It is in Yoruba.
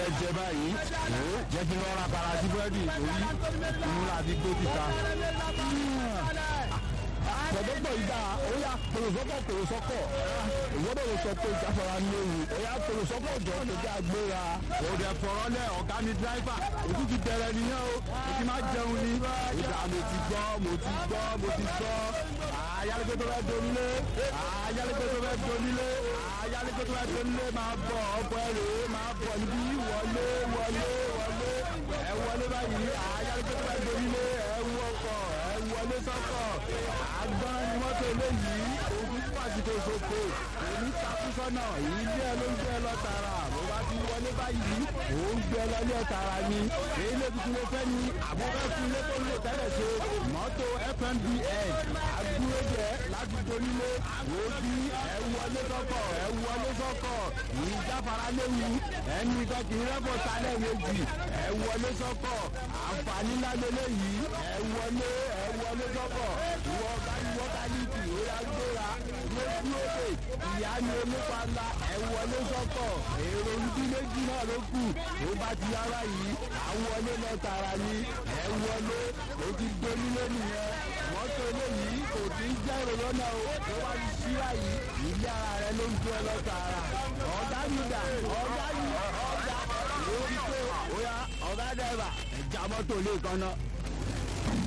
fẹ́ jẹ báyìí jẹ́ kí n lọ ra para sí búrẹ́dì torí inú láti gbé kíta. Bọ̀dọ́gbọ̀ ìgbà óyá kòròsọ́kọ̀ kòròsọ́kọ̀ ìwọ́dọ̀ ló sọ pé ìjáfara ní ewu óyá kòròsọ́kọ̀ jọ tó jẹ́ agbéra. òde fọ̀rọ̀ lẹ̀ ọ̀gá mi dráìfà ojú ti bẹ̀rẹ̀ nìyẹn o mo ti máa jẹun ni. ìgbà mo ti gbọ́ mo ti gbọ́ mo ti gbọ́ ayálégbé tó fẹ́ donílé ayálégbé tó fẹ́ donílé ayálégbé tó fẹ́ donílé máa bọ̀ ọkọ̀ ẹ̀rọ máa bọ̀ níbí wọlé wọlé wọlé ẹ wọlé báyìí ayálégbé tó fẹ́ donílé ẹ wú ọkọ̀ ẹ wọlé sọ́kọ̀ àgbọn ni mọ́tò eléyìí òkú pàṣípò ṣoko èmi takú sọ́nà ilé ẹ ló ń gbé ẹ lọ tààrà bó bá ti wọlé báyìí ò ń gbé ẹ lọ ilé tààrà ni èyí lè tuntun ló fẹ́ ni àbúrò fún ilé tó ń lò tẹ́lẹ̀ ṣe mọ́tò fmbn agbúrẹ́jẹ láti donílé wò ó bí ẹ wọlé sọ́kọ̀ ẹ wọlé sọ́kọ̀ ìjáfara léwu ẹni kan kì í rẹ́pọ̀ sálẹ̀ méjì ẹ wọlé sọ́kọ̀ àǹfààní ńlá lélẹ́yìí ẹ wọlé ẹ wọlé sọ́kọ̀ ìwọ bá ìwọ bá ní kì ó yá gbéra lójú òde ìyá ni onípa ńlá ẹ wọlé sọ́kọ̀ èrò ibi méjì náà ló kù tó bá ti yára yìí àwọlé lọ tààrà ni ẹ wọlé ó ti donílé nìyẹn mọ́tò eléyìí kò tí ń jẹ́ èrò lọ́nà o tó wá ti ṣíra yìí ilé ara rẹ ló ń gbé lọ tààrà ọ̀gá yìí dà ọ̀gá yìí ọ̀gá lórí pé ó yá ọ̀gá dẹ́rẹ́bà ẹ̀já mọ́tò lè kan náà.